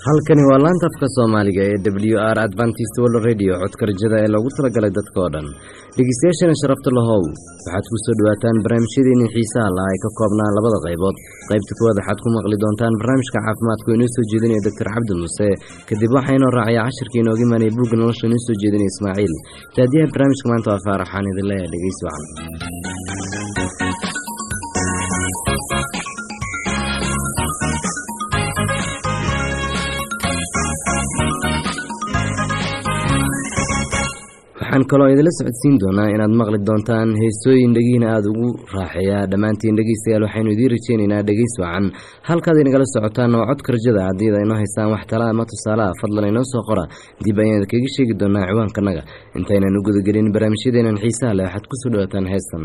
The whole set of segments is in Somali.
halkani waa laanta afka soomaaliga ee w r adventist world radio codka rajada ee loogu talagalay dadka oo dhan dhegeystayaashana sharafta lahow waxaad ku soo dhowaataan barnaamijyadeennii xiisaha laha ay ka koobnaan labada qaybood qaybta kuwaad waxaad ku maqli doontaan barnaamijka caafimaadku inoo soo jeedinaya doctor cabdi muuse kadib waxaa inoo raacaya cashirka inooga imaanaya buugga nolosha inoo soo jeedinaya ismaaciil taadiyaha barnaamijka maanta waa faaraxaan idin leeyahay dhegeysi wacan waxaan kaloo idinla socodsiin doonaa inaad maqli doontaan heesooyin dhegihiina aada ugu raaxeeya dhammaantiin dhegeystayaal waxaynu idiin rajeynaynaa dhegeys wacan halkaad inagala socotaan oo codka rajada haddii ad inoo haystaan wax tala ama tusaalaha fadlan inoo soo qora dib ayaan idinkaga sheegi doonaa ciwaankanaga intaynan u gudagelin barnaamijyadeenan xiisaha leh waxaad kusoo dhawaataan heestan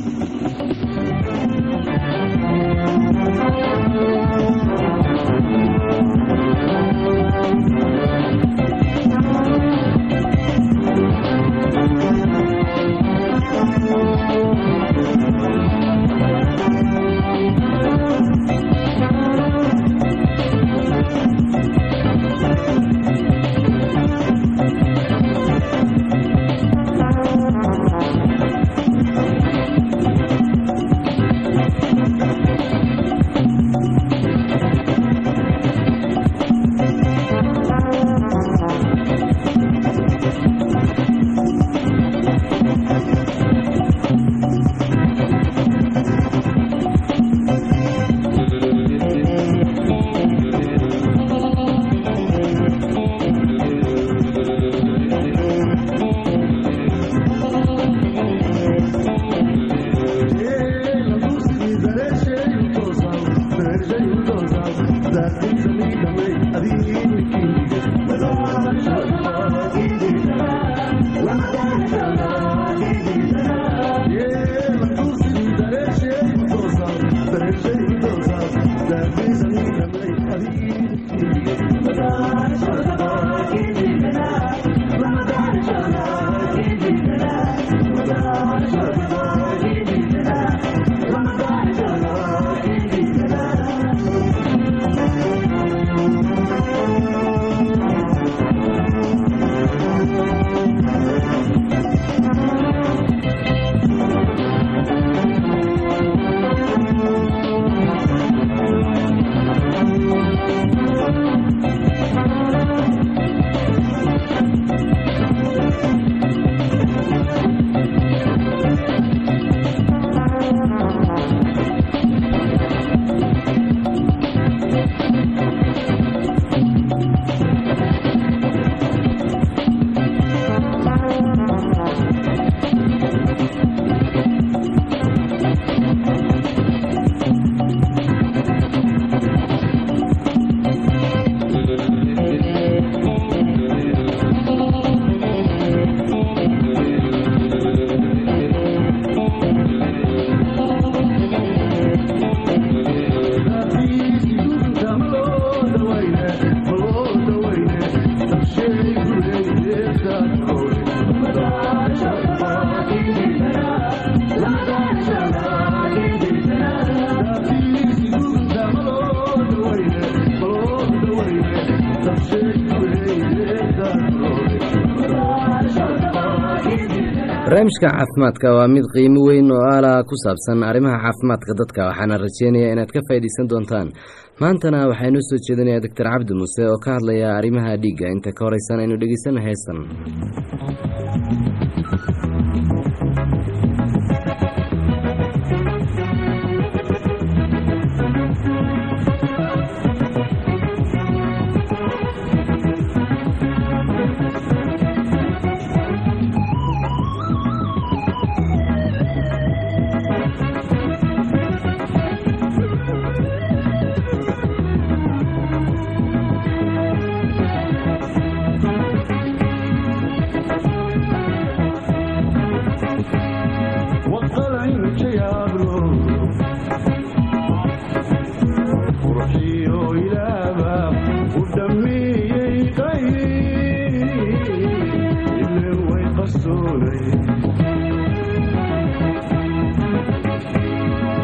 barnaamijka caafimaadka waa mid qiimo weyn oo ala ku saabsan arrimaha caafimaadka dadka waxaana rajeynayaa inaad ka faa'iidaysan doontaan maantana waxaa inoo soo jeedinaya doctor cabdi muuse oo ka hadlaya arrimaha dhiigga inta ka horeysan aynu dhegeysana heestan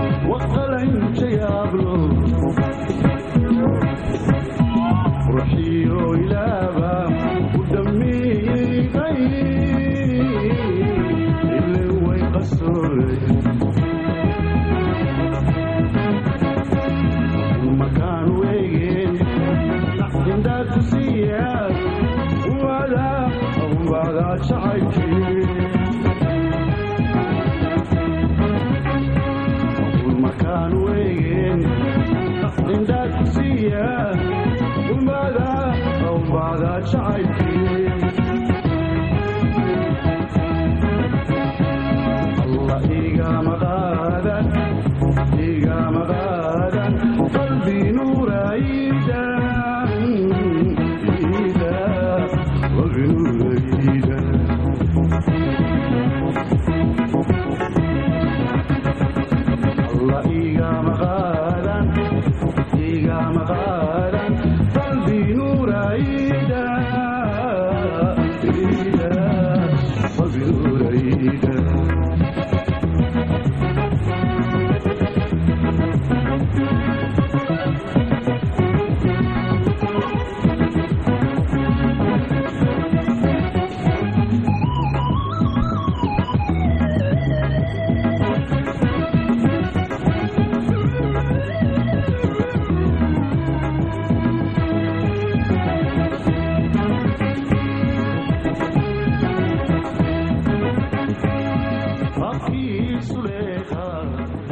وقال عين شيابلو روحي makaan weygeen indhaad ku siiyaa wada wada jacaylkii makaan weygeen indhaad ku siiyaa wada wada jacaylkii alla igama qaadan igama qaadan qalbi nuurayda ida qalbi nuurayda alla igama qaadan igama qaadan qalbi nuurayda ida qalbi nuurayda Aqui Suleja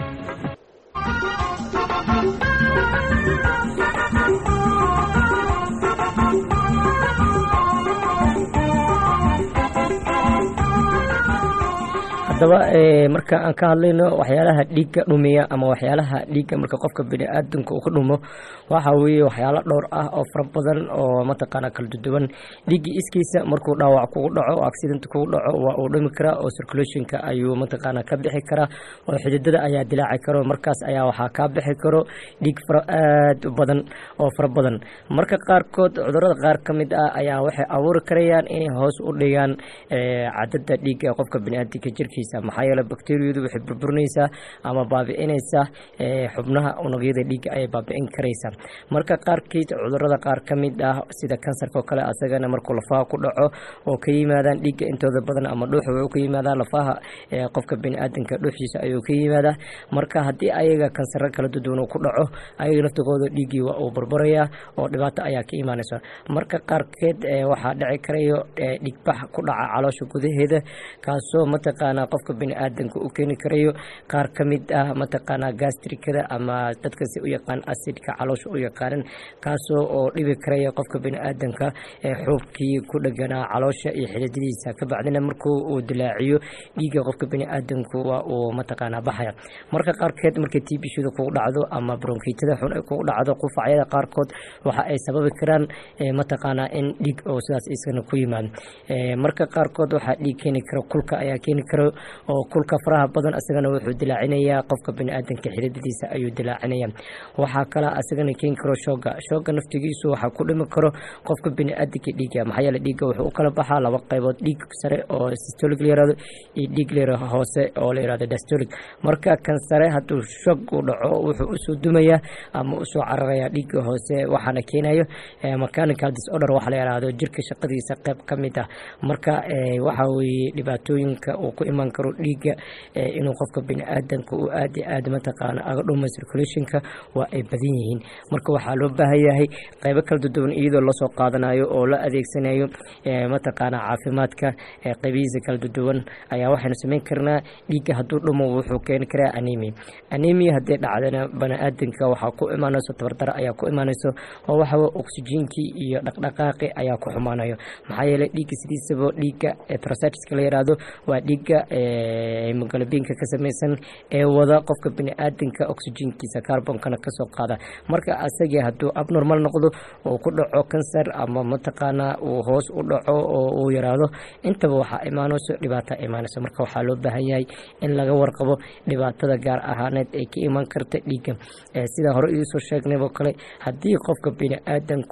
haddaba eh, marka aan ka hadlayno waxyaalaha dhiigga dhumiya ama waxyaalaha dhiigga marka qofka biniaadanka uu ka dhumo waxa weeye waxyaalo dhowr ah oo fara badan oo mataqaana kala duduwan dhiigga iskiisa markuu dhaawac kugu dhaco oo accident kugu dhaco waa uu dhumi karaa oo circulationka ayuu mataqaana ka bixi karaa oo xididada ayaa dilaaci karo markaas ayaa waxaa kaa bixi karo dhiig fara aad u badan oo fara badan marka qaarkood cudurada qaar ka mid ah ayaa waxay abuuri karayaan inay hoos u dhigaan eh, cadada dhiigga ee qofka biniaadanka jirkiisa maxaa yeele bakteriyadu waxay burburinaysaa ama baabi'inaysaa eh, xubnaha unugyada dhiigga ayay baabi'in karaysaa marka qaarkiid cudurada qaar ka mid ah sida kansarka oo kale asagana markuu lafaha ku dhaco oo ka yimaadaan dhiigga intooda badan ama dhuuxa wuxuu ka yimaadaa lafaha eh, qofka biniaadanka dhuuxiisa ayuu ka yimaadaa marka haddii ayaga kansaro kala duduwan uu ku dhaco ayaga laftigooda dhiiggii waa uu burburayaa oo dhibaato ayaa ka imaanaysa marka qaarkeed eh, waxaa dhici karayo eh, dhigbax ku dhaca caloosha gudaheeda kaasoo mataqaanaa qofka biniaadanka u keeni karayo qaar ka mid ah mataqaanaa gastrikada ama dadka si u yaqaan acidka caloosha u yaqaanan kaasoo oo dhibi karaya qofka biniaadanka ee xuubkii ku dheganaa caloosha iyo xididadiisa ka bacdina markuu uu dilaaciyo dhiigga qofka biniaadanku waa uu mataqaanaa baxaya marka qaarkeed markay tiibishada kugu dhacdo ama bronkiitada xun ay kugu dhacdo qufacyada qaarkood waxa ay sababi karaan eh, mataqaanaa in dhiig oo sidaas isagana ku yimaado Eh, marka qaarkood waxaa dhiig keeni karo kulka ayaa keeni karo oo kulka faraha badan isagana wuxuu dilaacinayaa qofka biniaadanka xididadiisa ayuu dilaacinaya waxaa kale isagana keeni karo shooga shooga naftigiisu waxaa ku dhimi karo qofka biniaadanka dhiigga maxaa yeele dhiigga wuxuu u kala baxaa laba qaybood dhiig sare oo systolic la yirahdo iyo dhiig la yirahdo hoose oo la yirahdo diastolic marka kan sare hadduu shoog uu dhaco wuxuu usoo dumayaa ama usoo cararayaa dhiigga hoose waxaana keenayo eh, mechanical disorder waxa la yirahdo jirka shaqadiisa qayb ka mid ah marka eh, waxa weeye dhibaatooyinka uu ku iman karo dhiigga eh, inuu qofka biniaadanka uu aad iyo aad mataqaana aga dhumo circulationka waa ay badan yihiin marka waxaa loo baahan yahay qaybo kala duduwan iyadoo lasoo qaadanayo oo la adeegsanayo eh, mataqaana caafimaadka eh, qaybihiisa kala duduwan ayaa waxaynu samayn karnaa dhiigga hadduu dhumo wuxuu keeni karaa anemia anemia haddii dhacdana baniaadanka waxaa ku imaanayso tabardaro ayaa ku imaanayso oo waxawa oksijiinkii iyo dhaqdhaqaaqi ayaa ku xumaanayo maxaa yeelay dhiigga sidiisaba dhiigga etrositiska la yiraahdo waa dhiigga hemoglobinka ka samaysan ee wada qofka biniaadanka oksijiinkiisa carbonkana kasoo qaada marka asagii hadduu abnormal noqdo oo ku dhaco kansar ama mataqaanaa uu hoos u dhaco oo uu yaraado intaba waxaa imaanayso dhibaata imaanayso marka waxaa loo baahan yahay in laga warqabo dhibaatada gaar ahaaneed ay ka iman karta dhiigga Eh, sida hore idiisoo sheegnayoo kale haddii qofka biniaadanku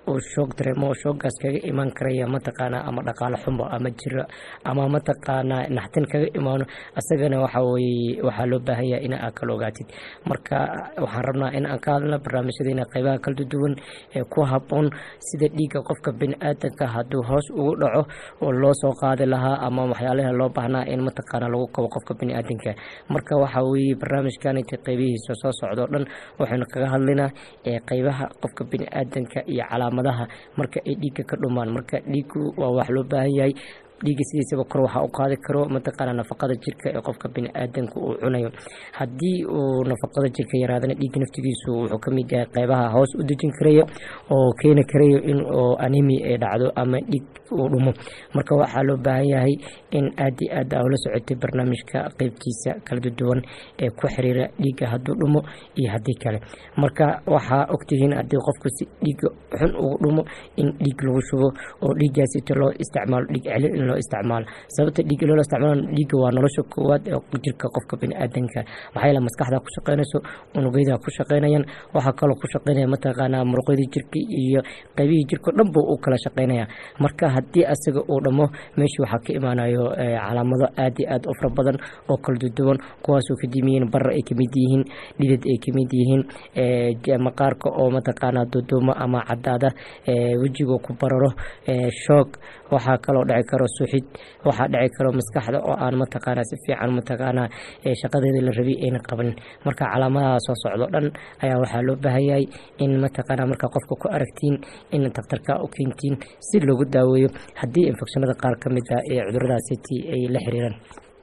uu shoog dareemo oo shoogaas kaga imaan karaya mataqaana ama dhaqaale xumo ama jiro ama mataqaana naxtin kaga imaano asagana waxa weye waxaa loo baahan yahay in aad kala ogaatid marka waxaan rabnaa in aan ka hadlna barnaamijyadeena qeybaha kala duwan ee ku haboon sida dhiigga qofka bini-aadanka hadduu hoos ugu dhaco oo loo soo qaadi lahaa ama waxyaalaha loo baahnaa in mataqaana lagu kabo qofka bini-aadanka marka waxa weye barnaamijkan inta qeybihiisa soo socdo dhan waxaynu kaga hadlaynaa ee qeybaha qofka bini-aadanka iyo calaamadaha marka ay dhiigga ka dhumaan marka dhiiggu waa wax loo baahan yahay dhiigga sidiisaba kor waxaa u qaadi karo mataqaana nafaqada jirka ee qofka bini-aadanka uu cunayo haddii uu nafaqada jirka yaraadana dhiigga naftigiisu wuxuu ka mid yahay qeybaha hoos u dejin karaya oo keeni karayo in oo animi ay dhacdo ama dhiig uu dhumo marka waxaa loo baahan yahay in aad iyo aad aa ula socotay barnaamijka qeybtiisa kala duwan ee ku xiriira dhiigga hadduu dhumo iyo haddii kale marka waxaa ogtihiin haddii qofku si dhiigga xun ugu dhumo in dhiig lagu shubo oo dhiiggaasito loo isticmaalo dhiig celin in loo isticmaalo sababta dhiigga loola isticmaalo dhiigga waa nolosha koowaad ee jirka qofka bini-aadanka maxaa yeele maskaxda ku shaqeynayso unugyada ku shaqeynayaan waxaa kaloo ku shaqeynaya mataqaanaa muruqyadii jirka iyo qeybihii jirka o dhan buu u kala shaqeynaya marka haddii asaga uu dhamo meeshii waxaa ka imaanayo calaamado aad iyo aad u fara badan oo kala duduwan kuwaasoo kadib yihiin barar ay kamid yihiin dhidid ay kamid yihiin maqaarka oo mataqaanaa duduumo ama cadaada wejiga ku bararo shoog waxaa kaloo dhici karo suxid waxaa dhici karo maskaxda oo aan mataqaanaa si fiican mataqaanaa shaqadeeda la rabay ayna qabanin marka calaamadaha soo socdo dhan ayaa waxaa loo baahan yahay in mataqaanaa marka qofka ku aragtiin in daktarka u keentiin si loogu daaweeyo haddii infekshanada qaar ka mid ah ee cuduradaasiti ay la xiriiraan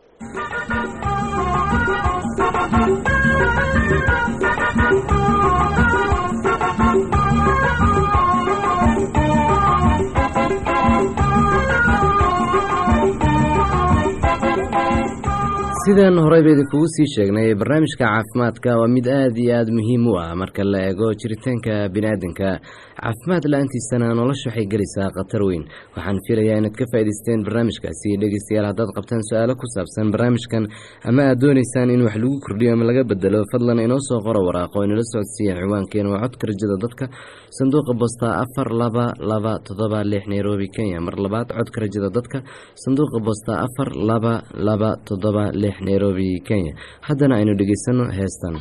sidaan horeyba idinkugu sii sheegnay barnaamijka caafimaadka waa mid aad iyo aada muhiim u ah marka la eego jiritaanka biniaadanka caafimaad la-aantiisana nolosha waxay gelaysaa khatar weyn waxaan filayaa inaad ka faa'idaysteen barnaamijkaasi dhegeystayaal haddaad qabtaan su-aalo ku saabsan barnaamijkan ama aad doonaysaan in wax lagu kordhiyo ama laga bedelo fadlan inoo soo qoro waraaqo inala socodsiiya ciwaankeena waa codka rajada dadka sanduuqa bosta afar laba laba todoba lix nairobi kenya mar labaad codka rajada dadka sanduuqa bosta afar laba laba todoba lix nairobi kenya haddana aynu dhegeysano heestan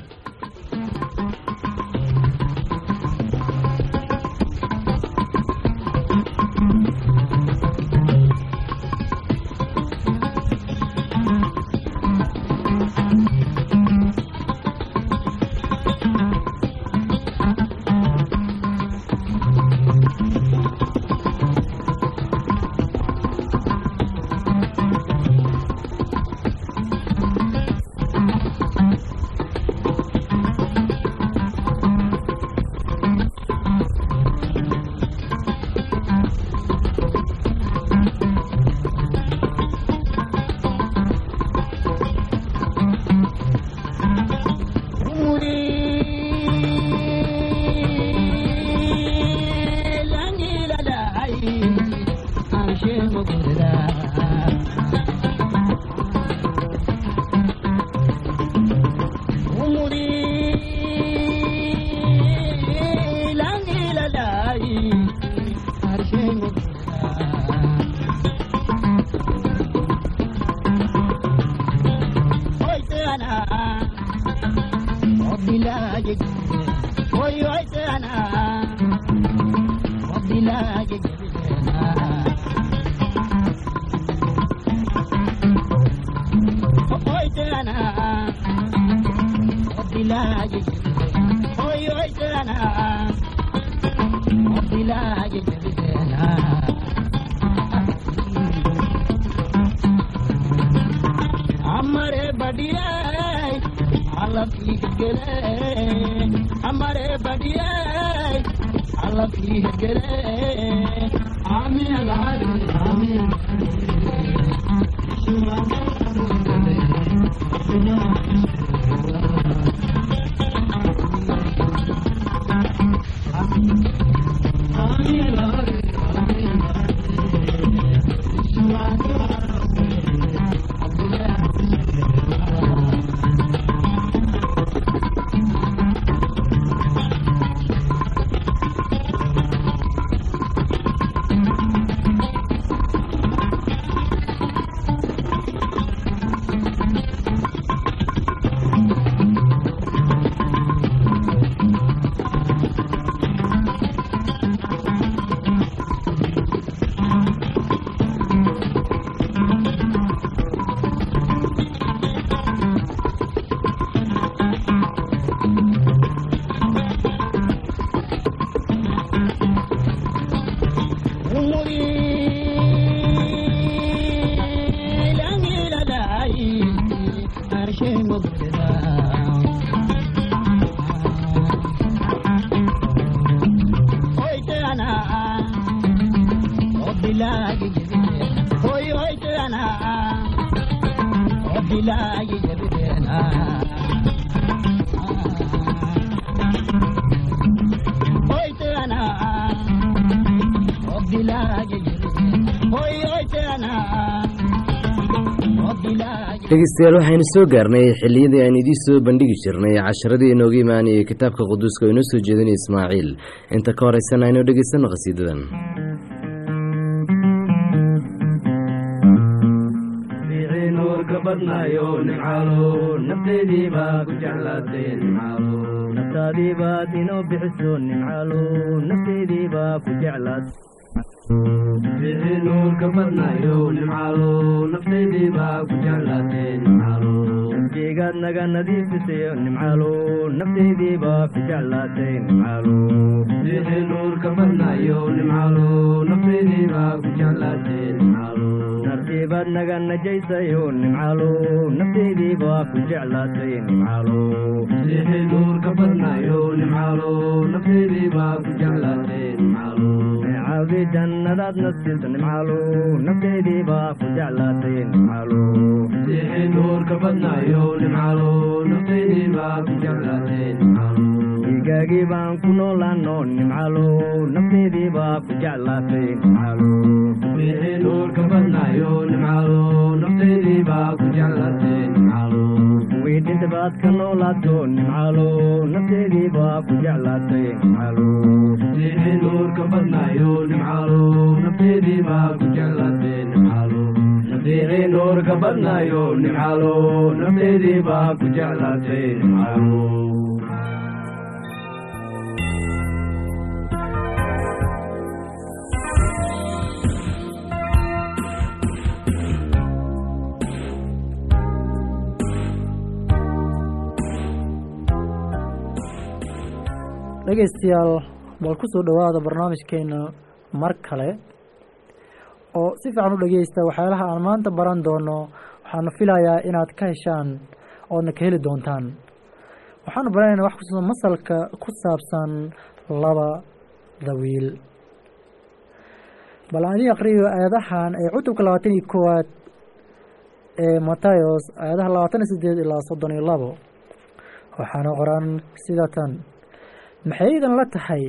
dhegeystayaal waxaynu soo gaarnay xilliyadii aan idiin soo bandhigi jirnay casharadii inooga imaanayay kitaabka quduuska oo inoo soo jeedinaya ismaaciil inta ka horeysana aynu dhegeysanno qhasiidadan fiicii nuurka badnaayo nimcaalo nafteedii baa ku jeclaatay nimcaalo naftaadii baad inoo bixiso nimcaalo nafteedii baa ku jeclaad fiicii nuurka badnaayo nimcaalo nafteedii baa ku jeclaatay nimcaalo nafjigaad naga nadiifisayo nimcaalo nafteedii baa ku jeclaatay nimcaalo fiicii nuurka badnaayo nimcaalo nafteedii baa ku jeclaatay nimcaalo nartiibaad naga najaysayo nimcaalo nafteedii baa ku jeclaatay nimcaalo fiicii nuurka badnaayo nimcaalo nafteedii baa ku jeclaatay nimcaalo neecaawdii jannadaad nasiiso nimcaalo nafteedii baa ku jeclaatay nimcaalo fiicii nuurka badnaayo nimcaalo nafteedii baa ku jeclaatay nimcaalo dhiigaagii baan ku noolaano nimcaalo nafteedii baa ku jeclaatay nimcaalo fiicii nuurka badnaayo nimcaalo nafteedii baa ku jeclaatay nimcaalo wii dhinta baad ka noolaato nimcaalo nafteedii baa ku jeclaatay nimcaalo fiicii nuurka badnaayo nimcaalo nafteedii baa ku jeclaatay nimcaalo fiicii nuurka badnaayo nimcaalo nafteedii baa ku jeclaatay nimcaalo dhegaystayaal bal ku soo dhowaada barnaamijkeena mar kale oo si fiican u dhegeysta waxyaalaha aan maanta baran doono waxaanu filayaa inaad ka heshaan oodna ka heli doontaan waxaanu baranaynaa wax kusa masalka ku saabsan labada wiil bal aan idin aqriyo aayadahan ee cutubka labaatan iyo koowaad ee matayos aayadaha labaatan iyo sideed ilaa soddon iyo labo waxaana qoran sida tan maxay idan la tahay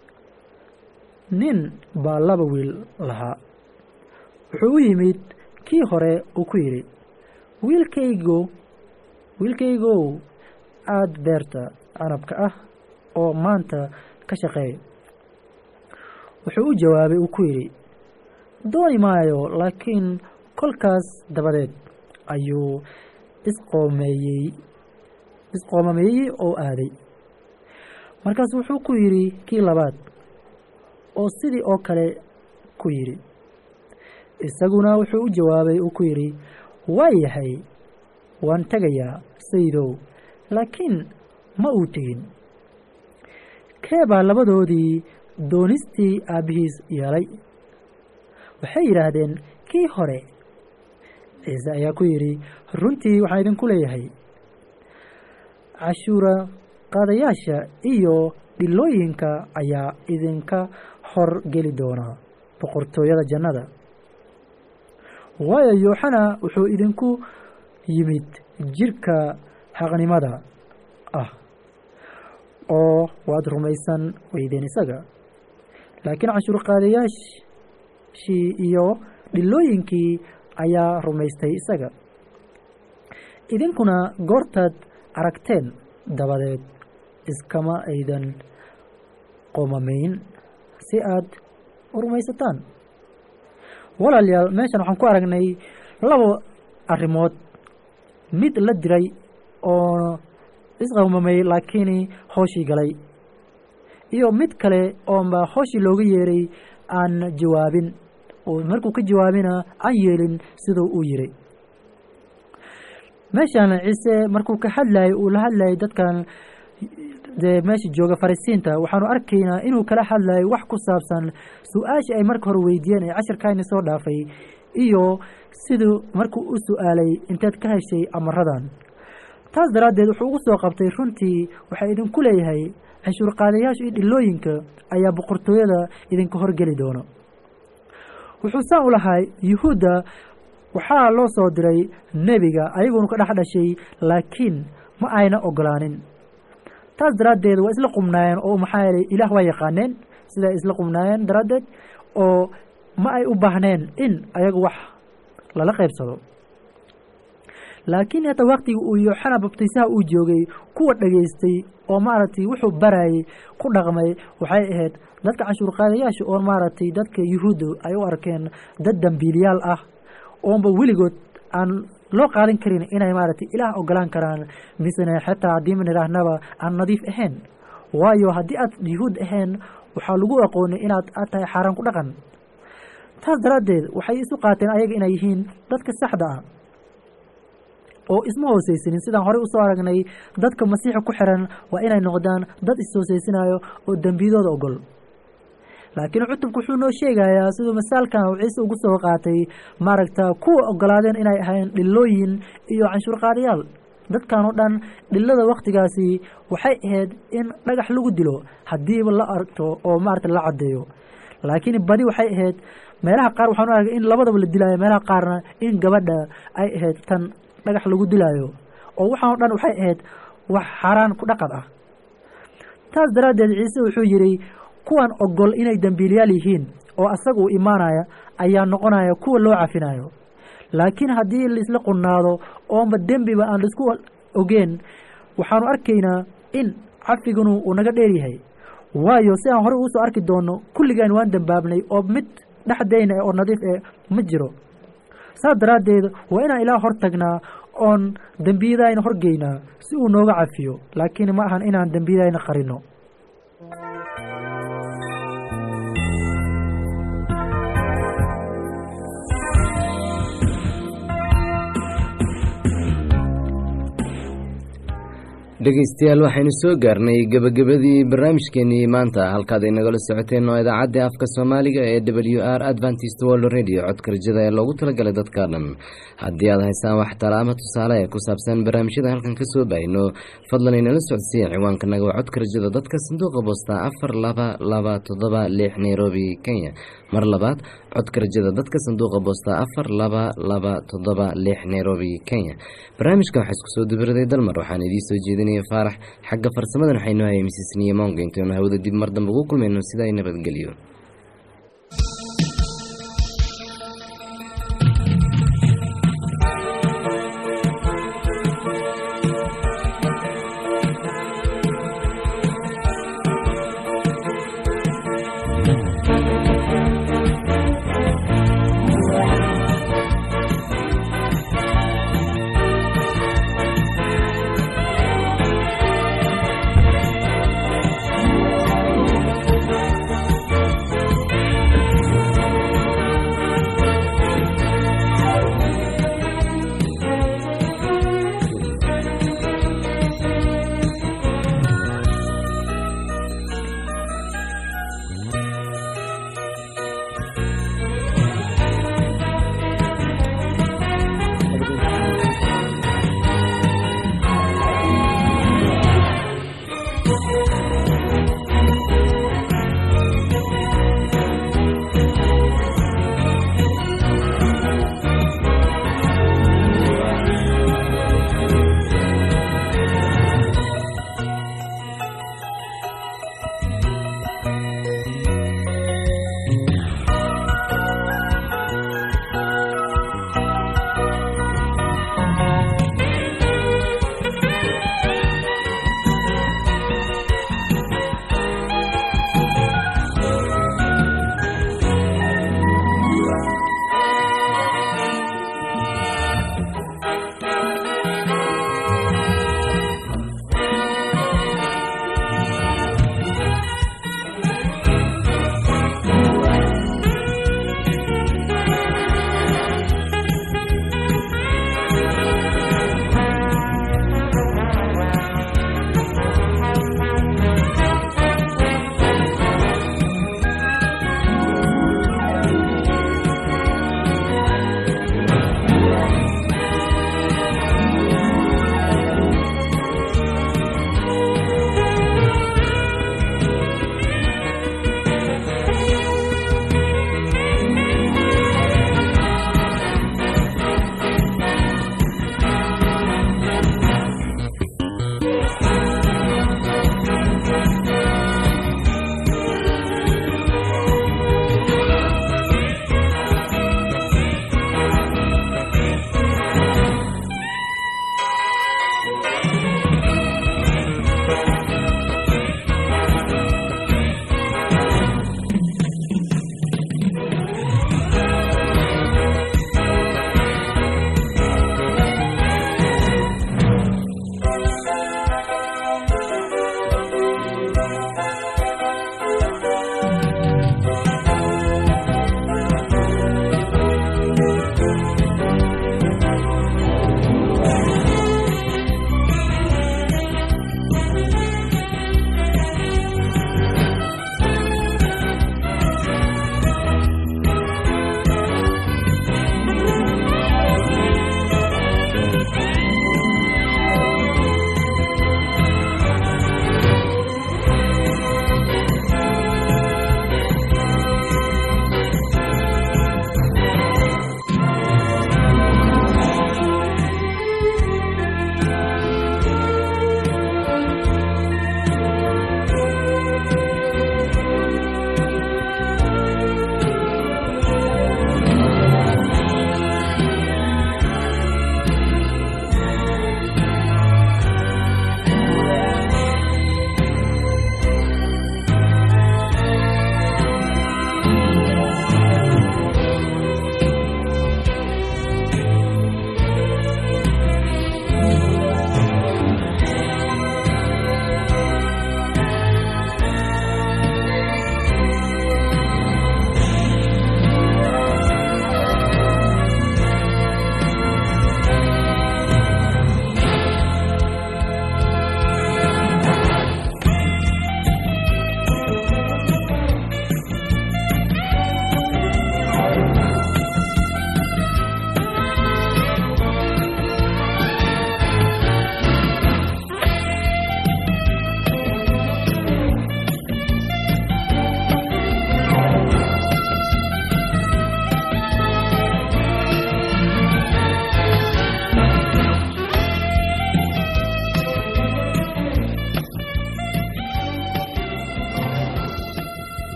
nin baa laba wiil lahaa wuxuu u yimid kii hore uu ku yidhi wiilkaygo wiilkaygow aada beerta canabka ah oo maanta ka shaqeey wuxuu u jawaabay uu ku yidhi dooni maayo laakiin kolkaas dabadeed ayuu isqoomeeyey isqoomameeyey oo aaday markaas wuxuu ku yidhi kii labaad oo sidii oo kale ku yidhi isaguna wuxuu u jawaabay uu ku yidhi waa yahay waan tegayaa sayidow laakiin ma uu tegin kee baa labadoodii doonistii aabbihiis yeelay waxay yidhaahdeen kii hore ciise ayaa ku yidhi runtii waxaan idinku leeyahay cashuura qaadayaasha iyo dhilooyinka ayaa idinka hor geli doonaa boqortooyada jannada waayo yooxana wuxuu idinku yimid jirka xaqnimada ah oo waad rumaysan weydeen isaga laakiin cashuur qaadayaashii iyo dhilooyinkii ayaa rumaystay isaga idinkuna goortaad aragteen dabadeed iskama aydan qoomamayn si aad u rumaysataan walaalayaal meeshan waxaan ku aragnay laba arrimood mid la diray oo isqoomamay laakiin hooshii galay iyo mid kale oonba hooshii looga yeeray aan jawaabin oo markuu ka jawaabina aan yeelin siduu uu yiri meeshan ciise markuu ka hadlayay uu la hadlayay dadkan dee meesha jooga farisiinta waxaanu arkaynaa inuu kala hadlayay wax ku saabsan su-aashii ay marka hore weydiiyeen ee cashirkaani soo dhaafay iyo siduu markuu u su-aalay inteed ka heshay amaradan taas daraaddeed wuxuu ugu soo qabtay runtii waxaa idinku leeyahay canshuur qaadayaasha iyo dhilooyinka ayaa boqortooyada idinka horgeli doono wuxuu saan u lahaa yuhuudda waxaa loo soo diray nebiga ayaguna ka dhex dhashay laakiin ma ayna ogolaanin taas daraaddeed waa isla qumnaayeen oo maxaa yeelay ilaah waa yaqaaneen siday isla qumnaayeen daraaddeed oo ma ay u baahneen in ayagu wax lala qaybsado laakiin hata waktigii uu yooxana babtiisaha uu joogay kuwa dhegaystay oo maaragtay wuxuu barayay ku dhaqmay waxay ahayd dadka canshuur qaadayaasha oo maaragtay dadka yuhuudda ay u arkeen dad dambiiliyaal ah oonba weligood aan loo qaadan karin inay maaragtay ilaah ogolaan karaan misena xitaa haddii man idhaahnaba aan nadiif ahayn waayo haddii aad yuhuud ahayn waxaa lagu aqoonay inaad aad tahay xaaraan ku dhaqan taas daraaddeed waxay isu qaateen ayaga inay yihiin dadka saxda ah oo isma hooseysanin sidaan horey usoo aragnay dadka masiixa ku xiran waa inay noqdaan dad is-hooseysanayo oo dembiyadooda ogol laakiin cutubku wuxuu noo sheegayaa siduu masaalkan uu ciise ugu soo qaatay maaragta kuwa ogolaadeen inay ahayn dhilooyin iyo canshuur qaadayaal dadkan oo dhan dhilada wakhtigaasi waxay ahayd in dhagax lagu dilo haddiiba la argto oo maarata la caddeeyo laakiin badi waxay ahayd meelaha qaar waxaan u argay in labadaba la dilaayo meelaha qaarna in gabadha ay ahayd tan dhagax lagu dilaayo oo waxaan o dhan waxay ahayd wax xaaraan ku dhaqad ah taas daraaddeed ciise wuxuu yidhi kuwan ogol inay dembiilyaal yihiin oo asaga uu imaanaya ayaa noqonaya kuwa loo cafinayo laakiin haddii laisla qunnaado oonba dembiba aan laisku ogeen waxaanu arkaynaa in cafiganu uu naga dheer yahay waayo si aan horey uusoo arki doono kulligaan waan dembaabnay oo mid dhexdayna oo nadiif eh ma jiro saas daraaddeed waa inaan ilaa hor tagnaa oon dembiyadayna horgeynaa si uu nooga cafiyo laakiin ma ahan inaan dembiyadayna qarino dhegaystayaal waxaynu soo gaarnay gebagabadii barnaamijkeenii maanta halkaad inagala socoteen oo idaacadda afka soomaaliga ee w r adventist world radio codka rajada ee loogu talagalay dadka dhan haddii aad haysaan wax tala ama tusaale ee ku saabsan barnaamijyada halkan ka soo baahino fadlan inala socodsiiya ciwaankanaga waa codka rajada dadka sanduuqa boosta afar laba laba toddoba lix nairobi kenya mar labaad codka rajada dadka sanduuqa boosta afar laba laba toddoba lix nairobi kenya barnaamijka waxaa isku soo dubiraday dalmar waxaan idiin soo jeedinaya faarax xagga farsamadan waxaynu hayay misisniya monga intaynu hawada dib mar dambe ugu kulmayno sidaa nabadgelyo